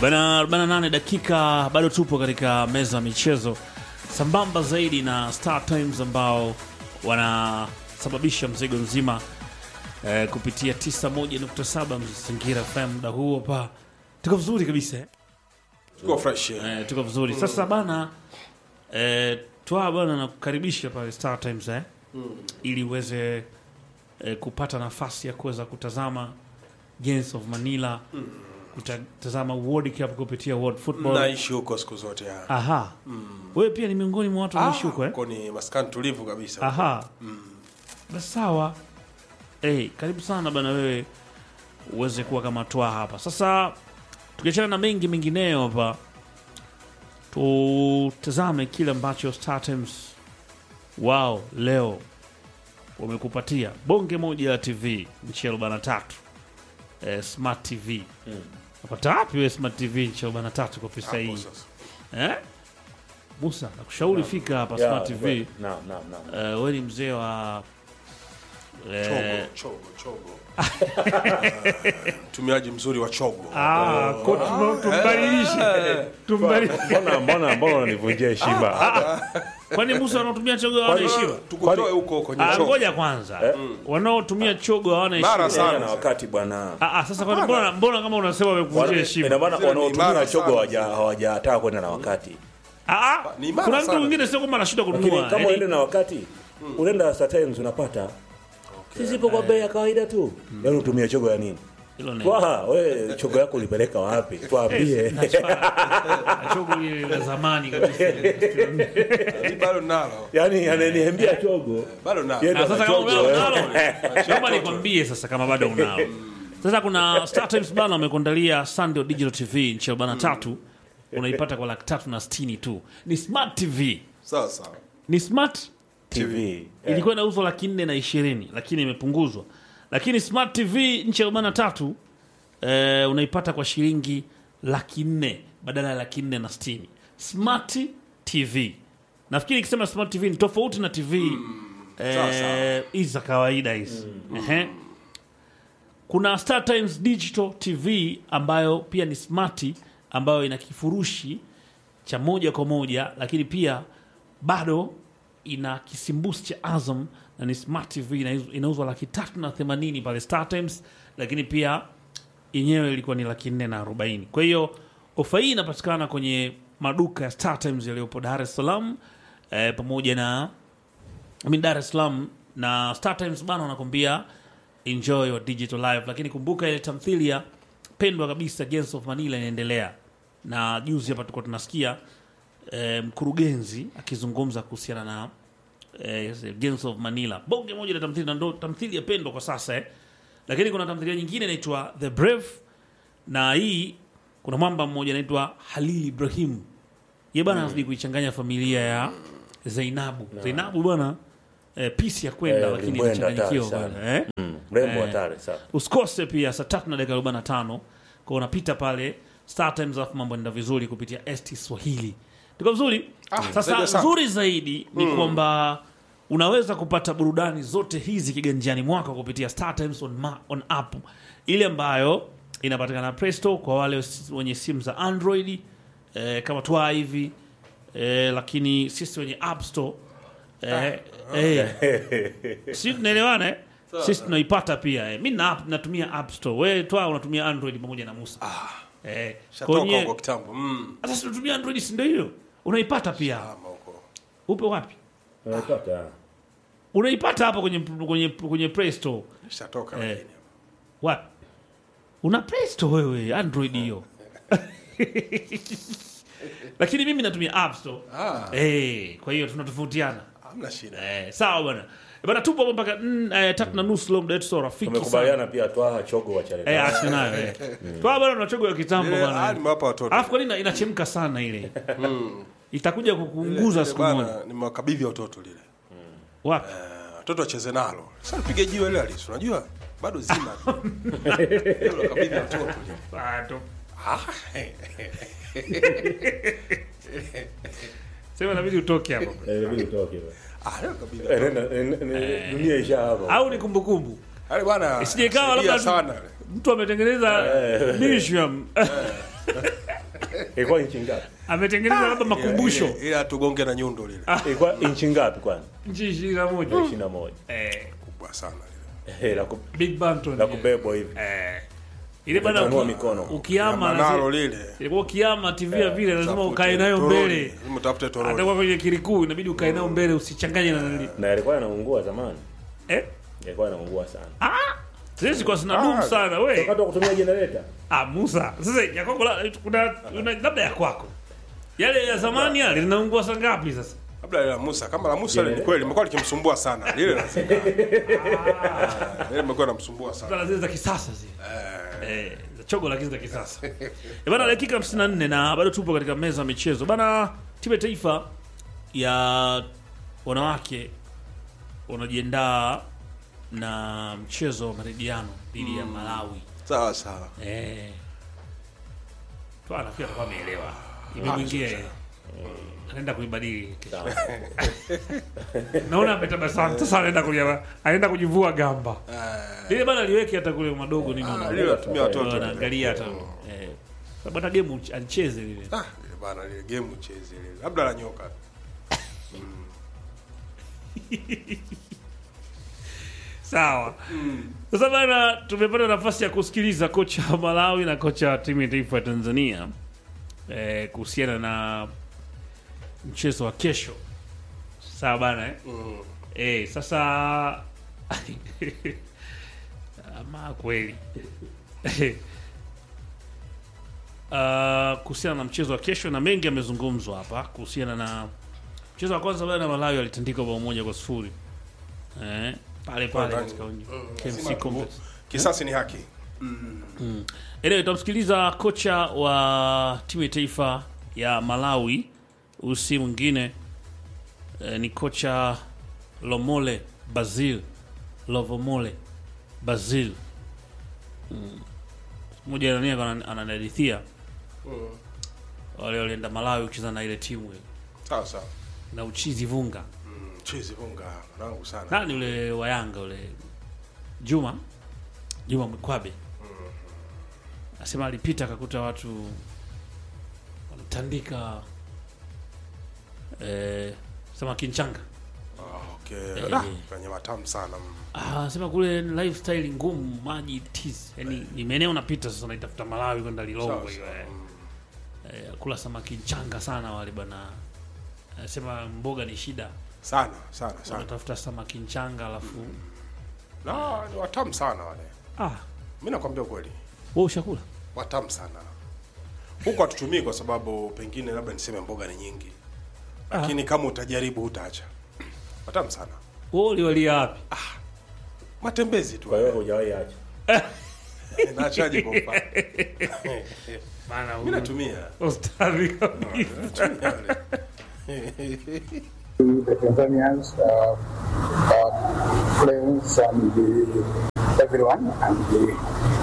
Bana 48 dakika bado tupo katika meza ya michezo sambamba zaidi na Star Times ambao wanasababisha mzigo mzima eh, kupitia 91.7 Mazingira FM muda huo pa tuko vizuri kabisa eh? Tuko fresh. Eh, tuko vizuri sasa bana eh, twa bana nakukaribisha pale Star Times eh? ili uweze eh, kupata nafasi ya kuweza kutazama Games of Manila kutazama World Cup kupitia World Football Naishi huko siku zote. ya. aha wewe pia ni miongoni mwa watu wanaishi huko eh? huko ni maskani tulivu kabisa. aha basi sawa hey, karibu sana bana wewe uweze kuwa kama twa hapa sasa tukiachana na mengi mengineyo hapa tutazame kile ambacho Star Times wao leo wamekupatia bonge moja ya tv nchi ya arobaini na tatu eh, smart tv napata wapi we smart tv nchi ya arobaini na tatu kwa pesa Hapo hii sasa. eh? musa nakushauri fika hapa Yeah, smart tv Naam, naam, naam. uh, we ni mzee wa eh, Chogo, chogo, chogo. Mtumiaji mzuri wa chogo. ah, ko- tum- tumbadilishe tumbadilishe Mbona mbona mbona unanivunjia heshima? kwani musa wanaotumia chogo hawana heshima Tukutoe huko kwenye Ah, chogo. ngoja kwanza wanaotumia chogo hawana Mara heshima sana. na wakati bwana. Ah, ah, sasa kwani mbona mbona kama unasema wamekuvunjia Ina heshima maana Zile ni wanaotumia imara chogo sana. hawaja- hawajataka kwenda na wakati. Ah, ah, Ni imara kuna mtu sana. mwingine sio kwamba anashinda Lakini kununua kama yaani- uende na wakati, unaenda Star Times unapata. Sisi ipo kwa bei ya kawaida tu. Yaani utumia chogo ya nini? hilo ni- Kwa wewe chogo yako ulipeleka wapi? Tuambie. Na chogo ile la zamani kabisa Ni bado nalo. Yaani ananiambia chogo. Bado nalo. Yeye ndo Ah, sasa ana kama chogo, unalo eh. unalo, naomba nikwambie sasa kama bado unao. Sasa kuna Star Times bana wamekuandalia Sunday Digital TV nchi arobaini na tatu unaipata kwa laki tatu na sitini tu. Ni smart TV, Sawa sawa. ni smart TV. ilikuwa inauzwa laki nne na ishirini lakini imepunguzwa. Lakini smart TV nchi arobaini na tatu eh, unaipata kwa shilingi laki nne badala ya laki nne na sitini. Smart TV nafikiri ikisema smart TV ni tofauti na TV eh, hizi za kawaida hizi Ehe. Kuna Star Times Digital TV ambayo pia ni smart ambayo ina kifurushi cha moja kwa moja, lakini pia bado ina kisimbusi cha Azam na ni smart TV inauzwa- inauzwa laki tatu na themanini pale Star Times, lakini pia yenyewe ilikuwa ni laki nne na arobaini. Kwa hiyo ofa hii inapatikana kwenye maduka ya Star Times yaliyopo Dar es Salaam eh, pamoja na I mean, Dar es Salaam na Star Times bana wanakwambia enjoy your digital life, lakini kumbuka ile tamthilia pendwa kabisa Gangs of Manila inaendelea, na juzi hapa tulikuwa tunasikia eh, mkurugenzi akizungumza kuhusiana na eh, Gangs of Manila, bonge moja la tamthilia, na ndo tamthilia pendwa kwa sasa eh. Lakini kuna tamthilia nyingine inaitwa The Brave, na hii kuna mwamba mmoja anaitwa Halil Ibrahim, ye bana anazidi kuichanganya familia ya Zainabu. Zainabu bwana eh, pisi ya kwenda Eh, lakini ulimwenda inachanganyikiwa hatari sana. bwana eh. Mm, Mrembo Eh. hatari sana. Usikose pia saa tatu na dakika arobaini na tano kwa unapita pale Star Times, alafu mambo yanaenda vizuri kupitia ST Swahili. Tuko vizuri. Sasa zaidi sana. nzuri zaidi ni kwamba unaweza kupata burudani zote hizi kiganjani mwako kupitia Star Times on, ma, on app ile ambayo inapatikana Play Store kwa wale wenye simu za Android eh, kama twa hivi eh, lakini sisi wenye App Store eh, eh, si tunaelewana eh? sisi tunaipata pia eh. mi na app, natumia app store we twa unatumia android pamoja na musa eh, Shatoka kwenye- huko kitambo. Mm. sasa si tunatumia android si ndio hiyo unaipata pia Ama huko. upe wapi Unapata. unaipata hapa kwenye, kwenye, kwenye play store Shatoka Eh. lakini. wapi una play store wewe android hiyo lakini mimi natumia app store Ah, eh, kwa hiyo tunatofautiana hamna shida. eh, sawa bwana Eh, bwana tupo hapa mpaka mm, eh, tatu na nusu leo muda wetu sio rafiki sana Tumekubaliana pia twaha chogo wachane. Eh, acha nayo eh. Kwa bwana unachogo ya kitambo Eh, ah, bwana. nimewapa watoto. Alafu kwa nini ina- inachemka sana ile? Itakuja kukuunguza Lile siku moja. bana, Nimewakabidhi watoto lile. Wapi? Eh, Watoto wacheze nalo. Sasa nipige jiwe lile halisi. Unajua? Bado zima. Lile unakabidhi watoto lile. Ah, to- Ah, Sema inabidi utoke hapo. Eh, inabidi utoke. ah, leo kabidhi Eh, watoto. nenda- nenda- nenda- Dunia isha hapa. Au ni kumbukumbu. Yale bwana. Isije ikawa saidia labda- sana. Mtu ametengeneza museum. ilikuwa inchi ngapi ametengeneza labda makumbusho Ile- ile tugonge na nyundo lile ilikuwa inchi ngapi kwani nchi ishirini na moja ishirini na moja eh, kubwa sana lile Eh, la ku- big banton la kubebwa hivi eh, ile bana Kutanua uki- mikono. ukiama manalo lazima- lile ilikuwa ukiama tv ya vile lazima Tafute ukae nayo toroli. mbele Lazima utafute toroli atakuwa kwenye kirikuu inabidi ukae nayo mbele usichanganye na nani na yalikuwa yanaungua zamani eh yalikuwa yanaungua sana ah sisi kwa sina dumu Ah, sana we wakati wa kutumia generator ah Musa sasa ya kwako la- kuna una- labda ya kwako yale ya zamani yale linaungua saa ngapi sasa labda ile la Musa kama la Musa ile ni kweli limekuwa likimsumbua sana lile la lile limekuwa linamsumbua sana Sasa zile za kisasa zile eh za chogo lakini za kisasa eh bana dakika 54 na bado tupo katika meza ya michezo bana timu ya taifa ya wanawake wanajiandaa na mchezo wa marejiano dhidi ya Malawi sawa sawa eh tu anafikiri atakuwa ameelewa imemwingia yeye anaenda kuibadili Sawa. naona ametabasamu sasa anaenda kuja anaenda kujivua gamba lile bana liweke hata kule madogo nini Ah, lile watumia watoto wanaangalia hata eh bana game uch- alicheze lile Ah, lile bana lile game ucheze lile labda la nyoka sawa sasa bana tumepata nafasi ya kusikiliza kocha wa Malawi na kocha wa timu ya taifa ya Tanzania eh, kuhusiana na mchezo wa kesho sawa bana eh? Eh, sasa ama kweli Uh, kuhusiana na mchezo wa kesho na mengi yamezungumzwa hapa kuhusiana na mchezo wa kwanza bana Malawi alitandika bao moja kwa sifuri eh, pale pale Ndani. katika uwanja Lazima KMC tu- Complex. kisasi ni haki Anyway, tutamsikiliza kocha wa timu ya taifa ya Malawi. Huyu si mwingine eh, ni kocha Lomole Basil Lovomole Basil Mm. mmoja nani ana- ananihadithia wale walienda Malawi kucheza na ile timu ile sawa sawa na uchizi vunga chizi vunga mwanangu sana nani ule wa Yanga ule Juma Juma Mkwabe asema alipita akakuta watu wanatandika eh, sema kinchanga Ah, okay Eh. Ah, kwenye matamu sana mm. Ah, anasema kule lifestyle ngumu maji tiz yani ni maeneo unapita sasa unaitafuta Malawi kwenda Sawa, Lilongwe hiyo sawa. eh. Mm. eh, kula samaki changa sana wale bana anasema mboga ni shida sana sana sana unatafuta samaki changa alafu na ni watamu sana wale ah mi nakwambia ukweli wewe ushakula watamu sana huku hatutumii kwa sababu pengine labda niseme mboga ni nyingi lakini kama utajaribu hutaacha watamu sana wewe uliwalia wapi matembezi tu kwa hiyo hujawahi acha naachaje kwa mfano bana mi natumia ustadhi kabisa Natumia wale. the Tanzanians, uh, uh, players, and the, everyone. And the,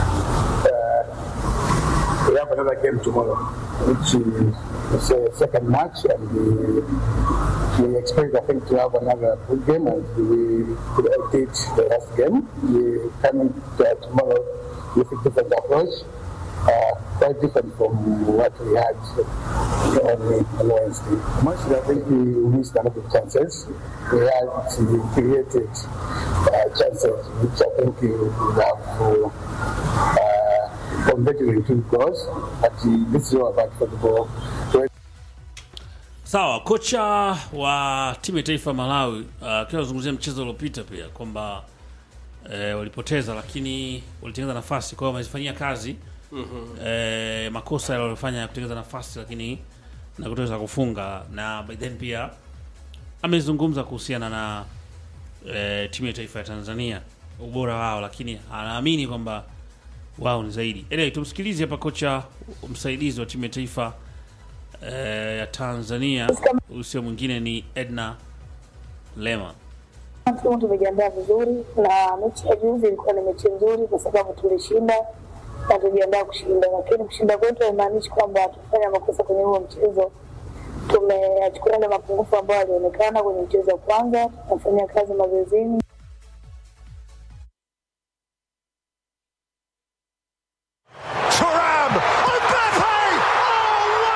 uh, we have another game tomorrow, which is a second match, and we, we expect, I think, to have another good game, and we could update the last game. We coming uh, tomorrow with a different approach. Uh, quite different from what we had on, on Wednesday. Mostly, I think we missed a lot of chances. We had we created uh, chances, which I think we would have uh, converted into goals. But uh, this is all about football. So sawa kocha wa timu ya taifa Malawi uh, akiwa anazungumzia mchezo uliopita pia kwamba eh, walipoteza lakini walitengeneza nafasi kwa hiyo wamezifanyia kazi eh, makosa yale walifanya ya kutengeneza nafasi lakini na kutoweza kufunga na by then pia amezungumza kuhusiana na eh, timu ya taifa ya Tanzania ubora wao lakini anaamini kwamba wao ni zaidi anyway, tumsikilize hapa kocha msaidizi wa timu ya taifa eh, ya Tanzania huyu sio mwingine ni Edna Lema Timu tumejiandaa vizuri na mechi ya juzi ilikuwa ni mechi nzuri kwa sababu tulishinda na tujiandaa kushinda, lakini kushinda kwetu haimaanishi kwamba hatufanya makosa kwenye huo mchezo. Tumeachukua yale mapungufu ambayo yalionekana kwenye mchezo wa kwanza, tunafanya kazi mazoezini Turam! Mbappe! Oh,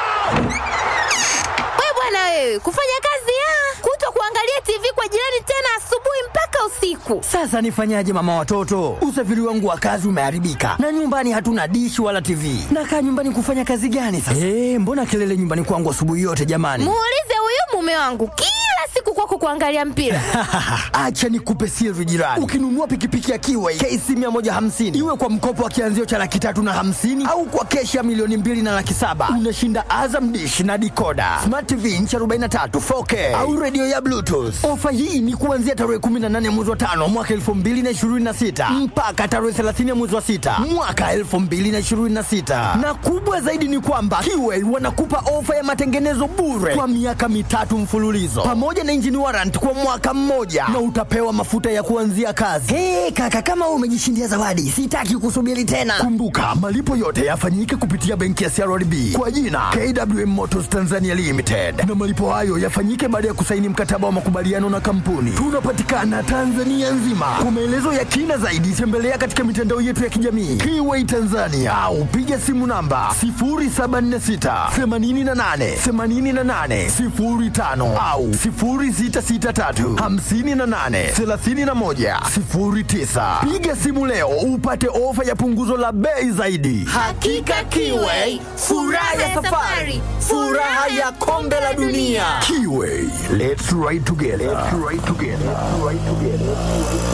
wewe kufanya kazi ya kuto kuangalia TV kwa jirani tena asubuhi mpaka usiku. Sasa nifanyaje mama watoto? Usafiri wangu wa kazi umeharibika na nyumbani hatuna dishi wala TV. Nakaa nyumbani kufanya kazi gani sasa? Eh, mbona kelele nyumbani kwangu asubuhi yote jamani? Muulize huyu mume wangu kila siku kwako kuangalia mpira. Acha nikupe siri jirani. Ukinunua pikipiki ya Kiway KC 150 iwe kwa mkopo wa kianzio cha laki tatu na hamsini au kwa keshi ya milioni mbili na laki saba unashinda Azam dish na dikoda, smart TV inchi 43 4K au redio ya Bluetooth. Ofa hii ni kuanzia tarehe 18 mwezi wa tano mwaka 2026 mpaka tarehe 30 mwezi wa sita mwaka 2026, na kubwa zaidi ni kwamba Kiway wanakupa ofa ya matengenezo bure kwa miaka mitatu mfululizo pamoja na engine warrant kwa mwaka mmoja na utapewa mafuta ya kuanzia kazi. Hey, kaka kama wewe umejishindia zawadi, sitaki kusubiri tena. Kumbuka malipo yote yafanyike kupitia benki ya CRDB kwa jina KWM Motors Tanzania Limited, na malipo hayo yafanyike baada ya kusaini mkataba wa makubaliano na kampuni. Tunapatikana Tanzania nzima. Kwa maelezo ya kina zaidi, tembelea katika mitandao yetu ya kijamii Kiway Tanzania au piga simu namba 0746 88 88 05 au 0663 58 31 09. Piga simu leo upate ofa ya punguzo la bei zaidi. Hakika Kiway, furaha ya safari, furaha ya kombe la dunia. Kiway, let's ride together. Let's ride together. Let's ride together.